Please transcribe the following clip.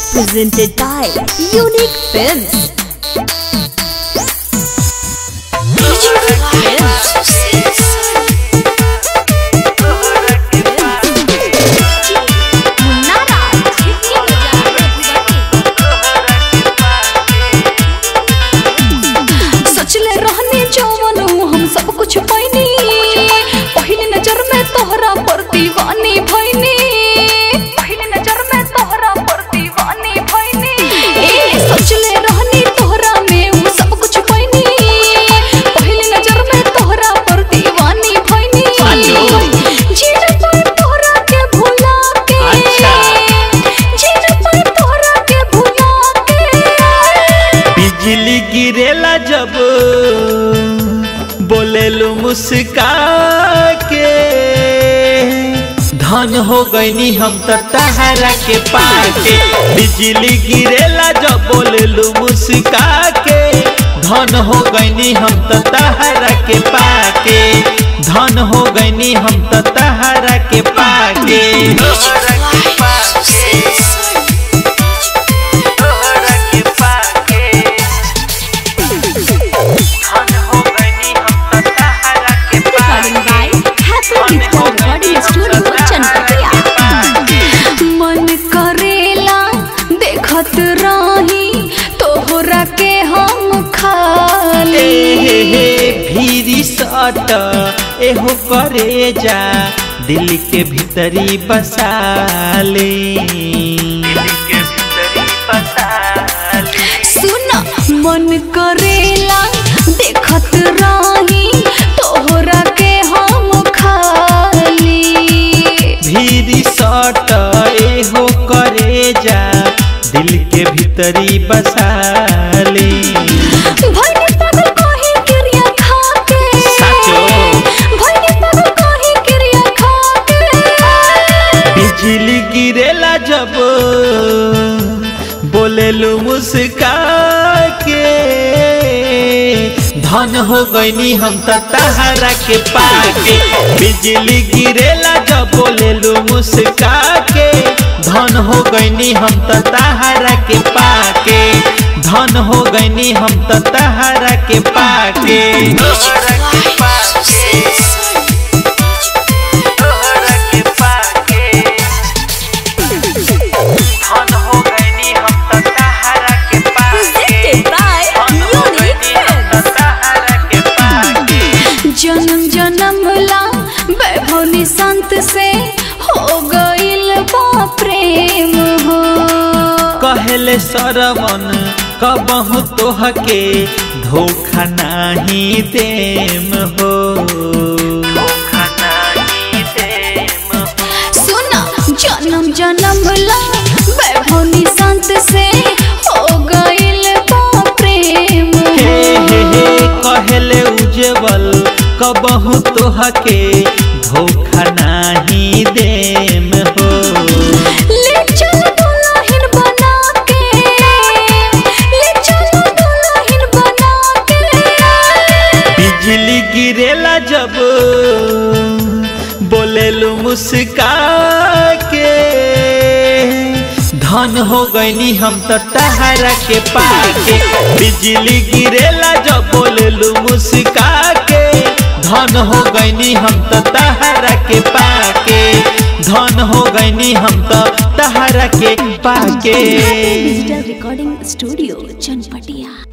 presented by Unique Films. सचले रहने जवन हम सब कुछ पैनी पहली नजर में तोहरा पर दीवानी भैनी पहली नजर में तोहरा पर दीवानी भैनी ए सचले रहने तोहरा में हम सब कुछ पैनी पहली नजर में तोहरा पर दीवानी भैनी जीन पर तोहरा के भुला के जीन पर तोहरा के भुला के बिजली गिरेला जब बोलेलू मुस्का के धन हो गईनी हम तो तहरा के पाके बिजली गिरेला जब बोलेलू मुस्का के धन हो गईनी हम तो तहरा के पाके धन हो गईनी हम तो तहरा के पाके Recording by Happy Digital Recording Studio, Chanpatia. मन करेला देखत रही तोहरा के हम खाली हे हे भीरी सट एहो करे जा दिल के भीतरी बसाले सुन मन करेला देखत रही तोहरा के हम खाली भीरी सट एहो करे जा दिल के भीतरी बसाले भइनी पागल कहीं क्रिया खा के साचो। भइनी पागल कहीं क्रिया खा के बिजली गिरेला जब बोलेलू मुस्का के धन हो गईनी हम तो तहरा के पाके बिजली गिरेला जब बोलेलू मुस्का के धन हो गईनी हम तो तहरा के पाके धन हो गईनी हम तो तहरा के पाके Presented by Unique Films. जन्म जन्म ला वैभवनी संत से हो गइल बा प्रेम हो कहले सरवन कबहु तोहके धोखा नाही देम हो सुना जन्म जन्म ला वैभवनी संत से हो गइल बा प्रेम हे हो हे हे कहले उज्जवल कबहु तोहके धोखा नाही देम हो ले चल दुल्हन बना के ले चल दुल्हन बना के बिजली गिरेला जब बोलेलू मुस्का के धन हो गईनी हम तो तहरा के पाके बिजली गिरेला जब बोलेलू मुस्का के धन हो गईनी हम तो तहरा के पाके धन हो गईनी हम तो तहरा के पाके Happy Digital Recording Studio, Chanpatia.